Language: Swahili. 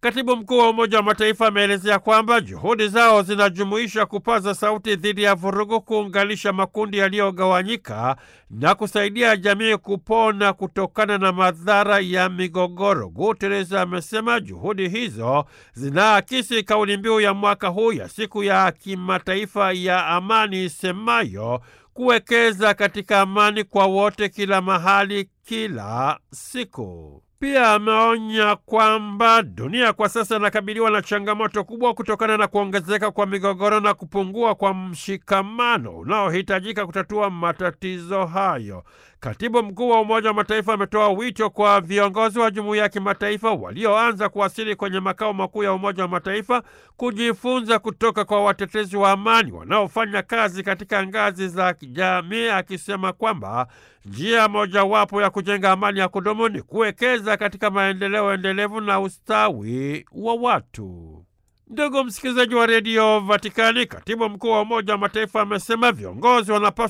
Katibu mkuu wa Umoja wa Mataifa ameelezea kwamba juhudi zao zinajumuisha kupaza sauti dhidi ya vurugu, kuunganisha makundi yaliyogawanyika na kusaidia jamii kupona kutokana na madhara ya migogoro. Guterres amesema juhudi hizo zinaakisi kauli mbiu ya mwaka huu ya siku ya kimataifa ya amani isemayo kuwekeza katika amani kwa wote, kila mahali, kila siku. Pia ameonya kwamba dunia kwa sasa inakabiliwa na changamoto kubwa kutokana na kuongezeka kwa migogoro na kupungua kwa mshikamano unaohitajika kutatua matatizo hayo. Katibu mkuu wa Umoja wa Mataifa ametoa wito kwa viongozi wa jumuiya ya kimataifa walioanza kuwasili kwenye makao makuu ya Umoja wa Mataifa kujifunza kutoka kwa watetezi wa amani wanaofanya kazi katika ngazi za kijamii, akisema kwamba njia mojawapo ya kujenga amani ya kudumu ni kuwekeza katika maendeleo endelevu na ustawi wa watu. Ndugu msikilizaji wa redio Vatikani, katibu mkuu wa Umoja wa Mataifa amesema viongozi wanapaswa